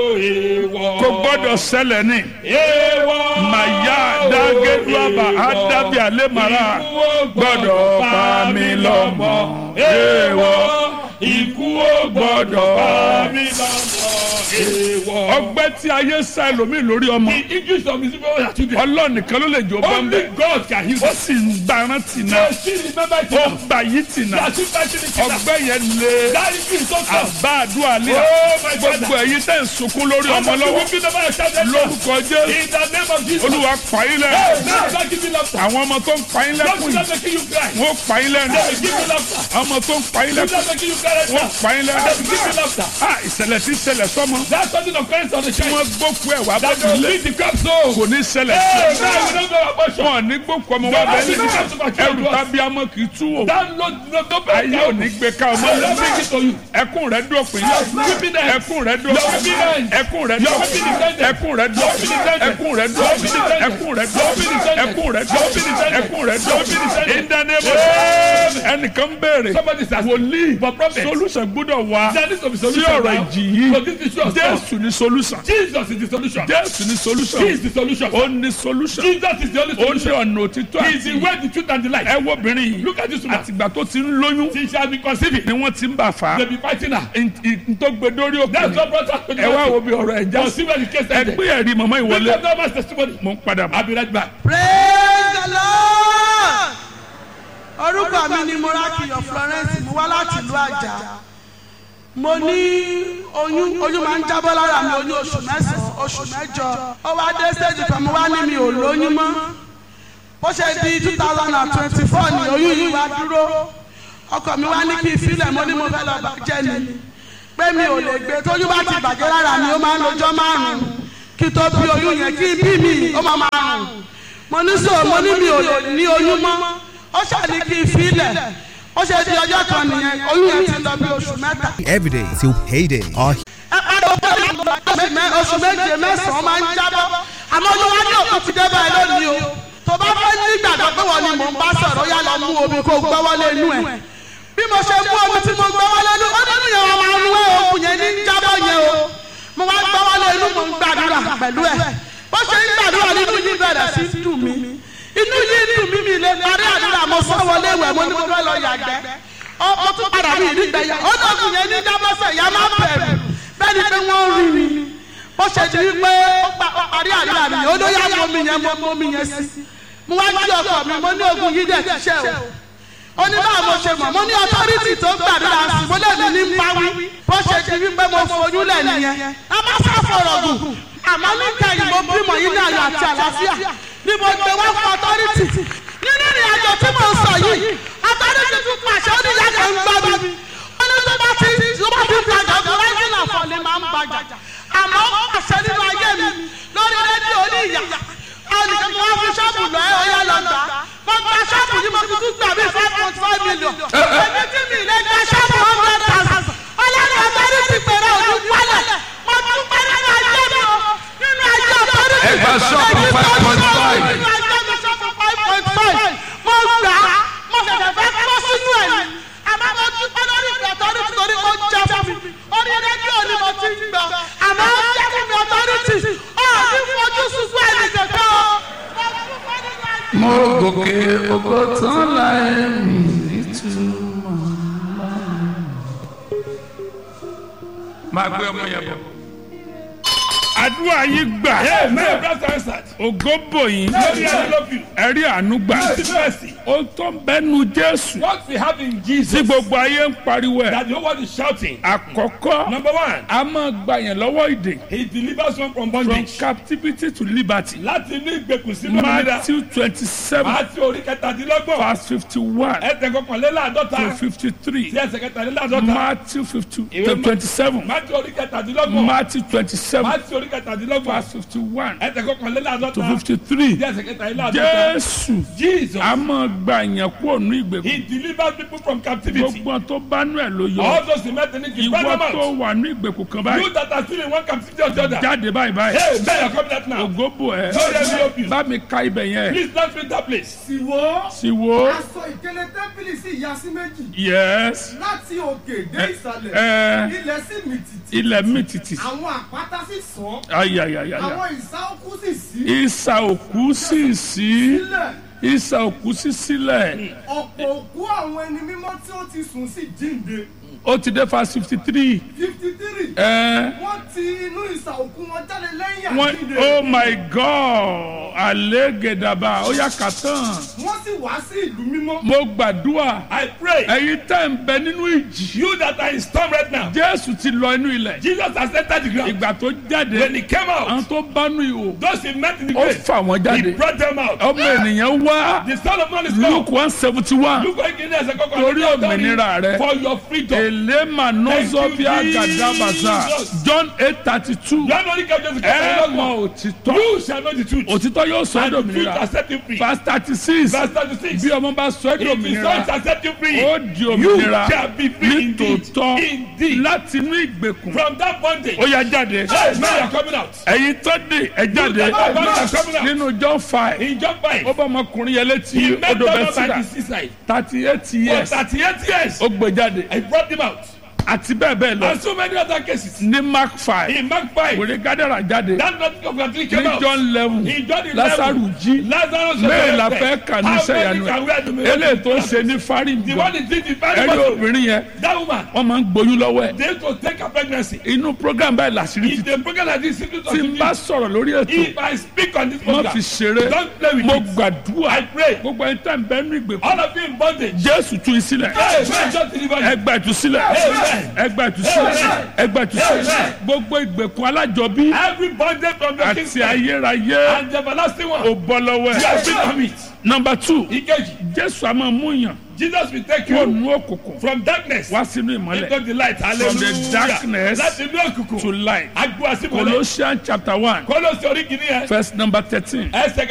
kò gbọ́dọ̀ ṣẹlẹ̀ ní. màyà dágẹ́dúàbà ádábì àlẹ́màrà gbọ́dọ̀ pa mí lọ́mọ. èèwọ̀ ikú ò gbọ́dọ̀ pa mí lọ́mọ. èèwọ̀. ọgbẹ́ tí ayé sá ẹlòmíì lórí ọmọ. The English of his people are children. ọlọ́run nìkan ló lè jó bọ́m̀bẹ́. Only God can heal ó them. sì ń gbaran tì náà. They still remember it ó now. gbà yí tì They náà. are still fighting it now. ọgbẹ́ yẹn lé. That is it so tough. àbá àdúrà lé. Oh my gbogbo father. ẹ̀yin tẹ́ ń sunkún lórí ọmọ lọ́wọ́. weeping over your child. lórúkọ jésù. In the name of Jesus. olúwa pààyàn Hey, lẹ́nu. now start giving laughter. àwọn ọmọ tó ń pààyàn Don't lẹ́kùn do yìí. that making you cry. wọ́n pààyàn lẹ́nu. They will give you laughter. ọmọ tó ń pààyàn Do lẹ́kùn. that making you cry right wọ́n now. pààyàn They will give you lẹ́nu. laughter. a ìṣẹ̀lẹ̀ tí ṣẹlẹ̀ sọ́mọ. That's something of Christ on the tí child. wọ́n gbókù ẹ̀ wá That bẹ́ẹ̀ will lé. lead the crop so. kò ní ṣẹlẹ̀ Hey, sí now we don't know about you. wọn ní gbókù ọmọ wa bẹ́ẹ̀ lé. ẹrù tàbí amọ̀ kì í tú wò. That no no no ayé ò ní gbé ká ọmọ I lé. don't bring it to you. ẹkún rẹ dópin weeping end. ẹkún rẹ dópin weeping end. ẹkún rẹ Your dópin weeping is ended. ẹkún rẹ dópin weeping is ended. ẹkún rẹ Your weeping is dópin ended. ẹkún rẹ Your weeping is dópin ended. ẹkún rẹ Your weeping is dópin ended. ẹkún rẹ Your weeping is dópin ended. ìdánimọ̀ ẹnìkan béèrè Somebody says, wòlíì For prophet. solution gbọ́dọ̀ wá There needs to be sí solution ọ̀rọ̀ now. ìjì yìí So this issue of jésù ní solution Jesus is the solution. jésù ní He solution is the solution. ó ní solution Jesus is the only ó ní solution. ọ̀nà òtítọ́ He is the way, the truth, and the life. ẹ wo obìnrin yìí Look at this woman. àtìgbà tó ti ń lóyún She shall be conceiving. ni wọ́n ti ń bà fà á They be fighting her. ntọ́gbẹ́dórí òkè That's what brought us to the ẹ wá wo bí ọ̀rọ̀ ẹ̀ já Just sí see where the case ẹ ended. gbé ẹ̀rí mọ̀mọ́ Look ìwọlé at that man's testimony. mo ń padà bọ̀. I'll be right back. praise the lord orúkọ mi ni morakiyo florence mo wá láti ìlú àjà mo ní oyún oyún máa ń jábọ́ lára mi oyún oṣù mẹ́sàn-án oṣù mẹ́jọ ó wá dé stage kan mo wá ní mi ò lóyún mọ́ bó ṣe di two thousand and twenty four ni oyún yìí wá dúró ọkọ mi wá ní kí n filẹ̀ mo ní mo fẹ́ lọ bàjẹ́ ni pé mi ò lè gbé tóyún bá ti bàjẹ́ lára mi ó máa ń lọ́jọ́ márùn-ún kí tó bí oyún yẹn kí bí mi ó máa máa rùn mo ní sọ mo ní mi ò lè ní oyún mọ́ ó ṣàní kí n filẹ̀ ó ṣe di ọjọ́ kan nìyẹn oyún yẹn ti lọ bí oṣù mẹ́ta. every day till payday. Our ẹ padà ó bẹ̀rẹ̀ oṣù mẹ́- oṣù méje mẹ́sàn-án máa ń jábọ́ àmọ́ oyún wá ní òkú ti dé báyìí lónìí o tó bá fẹ́ ní ìgbàgbọ́ pé wọ́n ni mò ń bá sọ̀rọ̀ yá lọ mú omi kó gbọ́wọ́lé inú ẹ̀ bí mo ṣe mú omi tí mo gbọ́wọ́lé inú ó nínú yẹn wọn máa ń wé òkú yẹn ní jábọ́ yẹn o mo wá gbọ́wọ́lé inú mo ń gbàdúrà pẹ̀lú ẹ̀ bó ṣe ń gbàdúrà nínú yìí bẹ̀rẹ̀ sí í dùn mí inú yìí dùn mí mi lè parí àdúrà mo sọ wọlé ìwẹ̀ mo ní mo fẹ́ lọ yàgbẹ́ ó ó tún padà mí ìdígbẹ́ yà ó dọ̀kùn yẹn ní jábọ́sẹ̀ yà má bẹ̀rù bẹ́ẹ̀ ni pé wọ́n rí mi bó ṣe di wípé ó pa- ó parí àdúrà mi ó ló yá mọ́ mi yẹn mọ́ mọ́ mi yẹn sí mo wá jí ọkọ mi mo ní ogun yìí dẹ̀ ti ṣe o ó ní báwo mo ṣe mọ̀ mo ní ọtọ́rìtì tó gbàdúrà sí mo lè ní ní pawí bó ṣe di wípé mo fojú lẹ̀ nìyẹn a má sá fọ̀rọ̀ gùn àmọ́ níta yìí mo bímọ yìí ní ayọ̀ àti àlàáfíà ni mo gbé wá fún ọtọ́rìtì nínú ìrìn àjò tí mo ń sọ yìí ọtọ́rìtì tún pàṣẹ ó ní ìyá kan ń gbọ́ mi ó ní tó bá ti tó bá ti gbàgbọ́ bí rising and fall ni máa ń gbàjà àmọ́ ó pàṣẹ nínú ayé mi lórí rédíò ní ìyá ẹnìkan mo wá fún ṣọ́ọ̀bù lọ ẹ ọyá lọ gbà mo gba ṣọ́ọ̀bù yìí mo fi tún gbà bí five point five million èmi tí mi lè gba ṣọ́ọ̀bù hundred thousand ọlọ́run ọ̀tọ́rí ti pèrè òní wálẹ̀ mo tún pẹ́ nínú ayé mi o nínú ayé ọ̀tọ́rí ti Ẹ gba ṣọ́ọ̀bù 5.5. nínú ayé mi ṣọ́ọ̀bù five point five mo gbà á mo ṣẹ̀ṣẹ̀ fẹ́ kọ́ sínú ẹ̀ ni àmọ́ mo tún pẹ́ lórí ìpè ọ̀tọ́rí ti torí ó jẹ́ fún mi orí rédíò ni mo ti ń gbọ́ àmọ́ ó jẹ́ fún mi ọ̀tọ́rí ti ọ̀ ní fojú sunkún ẹnì kankan o mo tún pẹ́ nínú ayé mo gòkè ògo tán láì mí nítumọ̀. máa gbé ọmọ yẹn bọ̀. àdúrà yìí gbà May brother answered. ògo bò yín Glory and love you. ẹ̀rí àánú gbà Mercy, mercy. ó tó ń bẹ́nu jésù What we have in tí Jesus gbogbo ayé ń pariwo ẹ̀ that the whole world is shouting. àkọ́kọ́ Number one, a máa gba yẹn lọ́wọ́ ìdè he delivers one from from bondage. captivity to liberty Láti inú ìgbèkùn sí mímúra. matthew twenty seven Àti orí kẹtàdínlọ́gbọ̀n. verse fifty one Ẹsẹ̀ kọkànléláàdọ́ta. to fifty three Sí ẹsẹ̀ kẹtàléláàdọ́ta. matthew fifty Ìwé Ma- twenty seven Máti orí kẹtàdínlọ́gbọ̀n. matthew twenty seven Máti orí kẹtàdínlọ́gbọ̀n. verse fifty one ẹsẹ̀ kọkànléláàdọ́ta. to fifty three Díẹ̀ ẹsẹ̀ kẹtàléláàdọ́ta. jésù Jesus. a máa gba èèyàn kúrò ní ìgbèkùn He delivers people from captivity. gbogbo tó bá nú ẹ̀ ló yọ All those who met in it, ìwọ bring them tó out. wà ní ìgbèkùn kan báyìí You that are still in one captivity or the other. jáde báyìí báyìí Hey, man, you're coming out now. ògóbò ẹ Lord, let me help you. bá mi ka ibẹ̀ yẹn Please don't fill that place. Ìwọ sì wo aṣọ ìkẹlẹ tẹ́ḿpìlì sì ya sí méjì yes láti òkè dé ìsàlẹ̀ ẹ ilẹ̀ sì mì tìtì ilẹ̀ mi tìtì àwọn àpáta sì sàn ayayayaya àwọn ìsà òkú sì sí ìsà òkú sì sí sílẹ̀ ìsà òkú sí sílẹ̀ ọ̀pọ̀ òkú àwọn ẹni mímọ́ tí ó ti sùn sí jíǹde ó ti dé fa fifty three fifty three ẹ wọ́n ti inú ìsà òkú wọn jáde lẹ́yìn wọ́n àjíǹde oh my god àlégèdàbà ó yà kà tán wọ́n sì wá sí ìlú mímọ́ mo gbàdúrà I pray. ẹ̀yin tẹ́ ń bẹ nínú ìjì You that are in storm right now. jésù ti lọ inú ilẹ̀ Jesus has entered the ground. ìgbà tó jáde When he came àwọn out, tó bá nú ihò those he met in the ó grave, fà wọ́n he jáde brought them out. ọmọ ènìyàn wá The son of man is come. luke one seventy one Look what he did as a Torí òmìnira rẹ. For your freedom. elema nozovia gadabasa john eight thirty two You are not going to ẹ mọ òtítọ́ You shall know the truth. òtítọ́ yóò sọ ẹ́ And the truth dòmìnira shall set you free. verse thirty six Verse 36. bí ọmọ bá sọ ẹ́ If the son dòmìnira shall set you free, ó di you òmìnira shall be free indeed. nítòótọ́ Indeed. láti inú ìgbèkùn From that bondage. ó yá jáde Hey, man, you are coming out. ẹ̀yin tó dé ẹ jáde You that are coming out. nínú john five In John 5, ó bá ọmọkùnrin yẹn létí he met odò them by bẹ́sídà the seaside. thirty eight For years 38 years, ó gbé jáde he brought them out. àti bẹ́ẹ̀ bẹ́ẹ̀ lọ And so many other cases. ní mark five In Mark 5, wèrè gádàrà jáde that nothing of God came ní out. john eleven In John 11, lásàrù jí Lazarus was bẹ́ẹ̀ la arrested. fẹ́ kà ní How sẹ́yànú many can we have to ẹ̀ make eléyìí tó ń it? ṣe ní fárí The gbọ́ one is did the very ẹ̀rí battle. obìnrin yẹn That woman, wọ́n máa ń gboyún lọ́wọ́ ẹ̀ they used to take her pregnancy. inú program báyìí làṣírí ti If they broken like this, simply tí n bá sọ̀rọ̀ lórí ètò If I speak on this má program, fi ṣeré don't play with mo it. gbàdúrà I pray. gbogbo ẹni tẹ́ ń bẹ nínú ìgbèkùn All of you in bondage. jésù tú yín sílẹ̀ Hey, man, just deliver you. ẹgbà ìtúsílẹ̀ Amen. ẹgbà ìtúsílẹ̀ Amen. ẹgbà ìtúsílẹ̀ Amen. gbogbo ìgbèkùn alájọbí Every bondage from the àti king's side ayérayé and the everlasting one. ò bọ́ lọ́wọ́ You ẹ̀. are free from it. nọmba two Ìkejì, jésù a máa mú yàn Jesus will take kúrò you nínú òkùnkùn from darkness wá sínú ìmọ́lẹ̀ into the light. Hallelujah. darkness Láti inú òkùnkùn. to light Agbó àsìmọ́lẹ̀. colossians chapter one Kólósì orí kìíní yẹn. verse number thirteen. Ẹsẹ̀